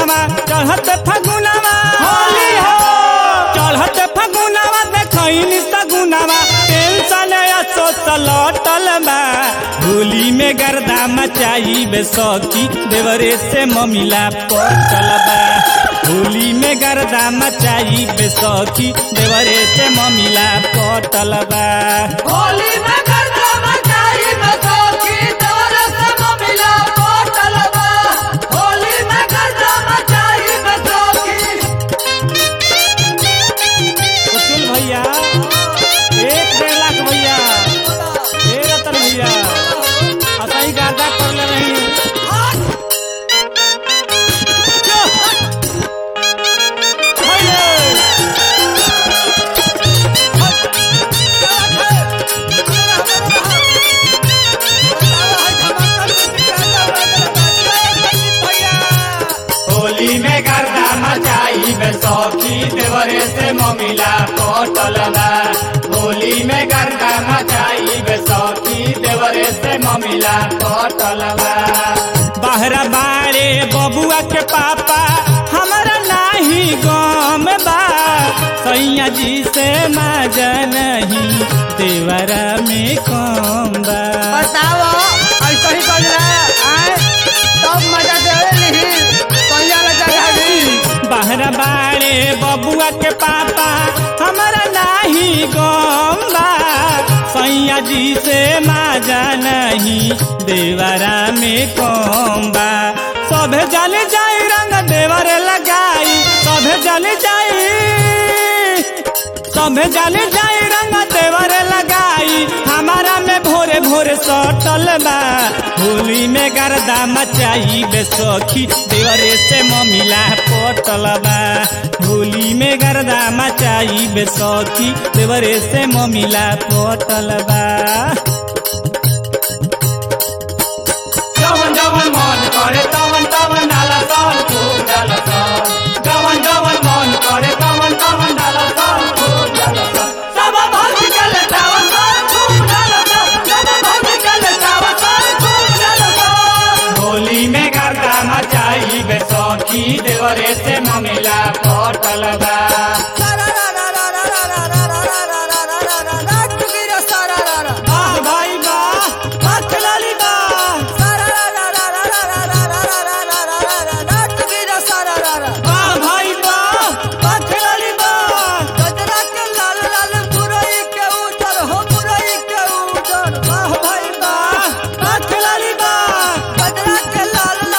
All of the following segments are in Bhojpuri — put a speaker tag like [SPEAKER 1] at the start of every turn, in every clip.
[SPEAKER 1] फगुनावा चढ़त फगुनावा
[SPEAKER 2] होली हो
[SPEAKER 1] चढ़त फगुनावा देखैनी सगुनावा टेंशन असोच लौटल बा होली में गर्दा मचाई बे सखी देवरे से ममिला पटल बा होली में गर्दा मचाई बे सखी देवरे से ममिला पटल बा
[SPEAKER 2] होली में गर्दा मचाई बसोखी तोर सब मिला पोटल बा होली में गर्दा मचाई बसोखी
[SPEAKER 1] कुचुल भैया एक डेढ़ लाख भैया ए रतन भैया असही गर्दा कर ले रही होली में गर्दा मचाई बे सौखी देवरे से ममिला पटल बा होली में गर्दा मचाई बे सौखी देवरे से ममिला पटल बा बाहरा बाड़े बबुआ के पापा हमारा नाही गम बा सैया जी से माजा नहीं देवरा में कम बा
[SPEAKER 2] बताओ ऐसा ही कर रहा है तब मजा देवे नहीं कहिया ला जगह दी
[SPEAKER 1] बाहर बाड़े बबुआ के पापा हमारा नाही गम्बा सैया जी से माजा नहीं देवरा में कम्बा सभे जल जाई रंग देवरे लगाई सभे जल जाई सभे जल जाई रंग देवरे लगाई हमारा में भोरे भोरे सटल बा होली में गर्दा मचाई बे सखी देवरे से ममिला पटल बा होली में गर्दा मचाई बे सखी देवरे से ममिला पटल बा जवन जवन मन करे तवन तवन डाला सन खूब डाला सन जवन जवन मन करे तवन तवन डाला सन खूब डाला सन सब भौजी के लेटावन सन खूब डाला सन सब भौजी के लेटावन सन खूब डाला सन होली में गर्दा मचाई बे सखी देवरे से ममिला पटल बा वाह भाई वाह हाथ लाली वाह वाह भाई वाह हाथ लाली वाह वाह भाई वाह हाथ लाली वाह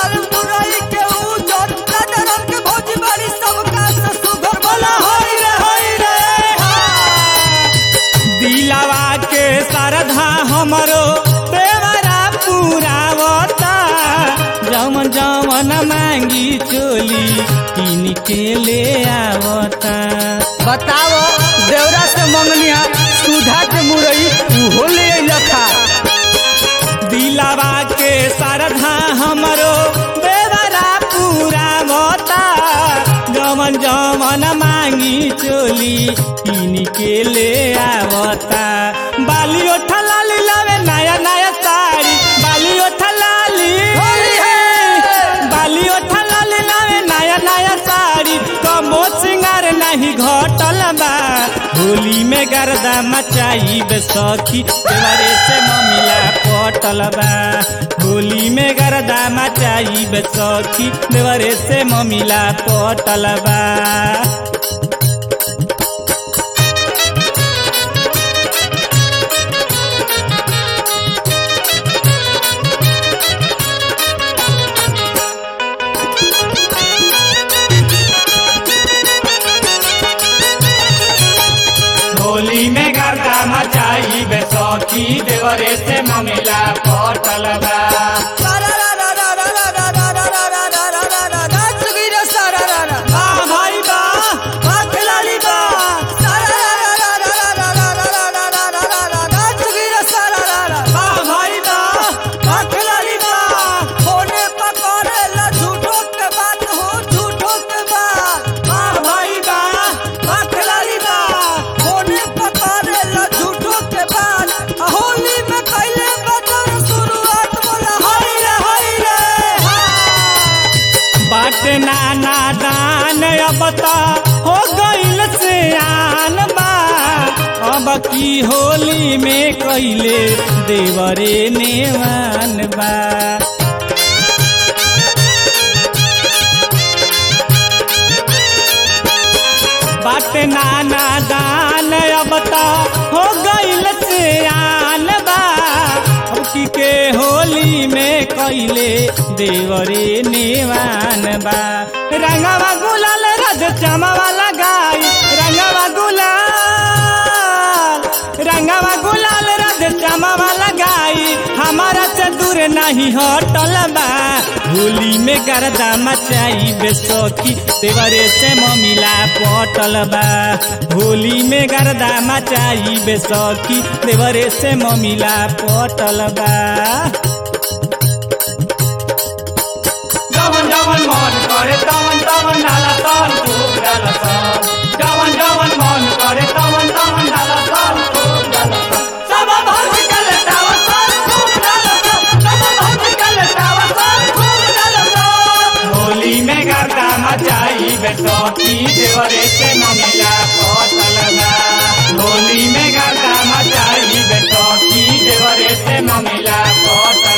[SPEAKER 1] बोला होई रे होई रे हा। दिलावा के सरधा हमरो देवरा पुरावता जमन जमन मांगी चोली किन के ले आवता
[SPEAKER 2] बताओ देवरा से मंगनिया सुधा के मुरई उहो ले लखा
[SPEAKER 1] दिलावा के सरधा हमरो देवरा पुरावता जमन जमन मांगी चोली किन के ले आवता बाली ओठा लाली लावे नया नया साड़ी बाली ओठा लाली
[SPEAKER 2] होली है।
[SPEAKER 1] बाली ओठा लाली लावे नया नया साड़ी कमो सिंगार नहीं घटल बा होली में गर्दा मचाई बे सखी देवरे से ममिला पटल बा होली में गर्दा मचाई बे सखी देवरे से ममिला पटल बा होली में गर्दा मचाई बे सखी देवरे से ममिला पटल बा वाह भाई वाह वाह खिलाड़ी वाह वाह भाई वाह वाह खिलाड़ी वाह वाह भाई वाह वाह खिलाड़ी वाह
[SPEAKER 2] होली में कैले बदल
[SPEAKER 3] नाना दान अब त हो गइल से आन बा अब की होली में कैले देवरे नेवान बा बाट नाना दान अब त हो गइल से आन बा अब की के होली में कैले देवरे नेवान बा रंगवा गुलाल रज चमवा लगाई रंगवा गुलाल रंगवा गुलाल रज चमवा लगाई हमारा से दूर नहीं हटल बा होली में गर्दा मचाई बेसोकी देवरे से ममिला पटल बा होली में गर्दा मचाई बेसोकी देवरे से ममिला पटल बा
[SPEAKER 1] जवन जवन मन करे तवन तवन डाला सन खूब डाला सन जवन जवन मन करे तवन तवन डाला सन खूब डाला सन
[SPEAKER 2] सब भौजी के लेटावा सन खूब डालसन सब भौजी के लेटावा सन खूब डालसन
[SPEAKER 1] होली में गर्दा मचाई बेसोकी देवरे से ममिला पटलबा होली में गर्दा मचाई बेसोकी देवरे से ममिला पटलबा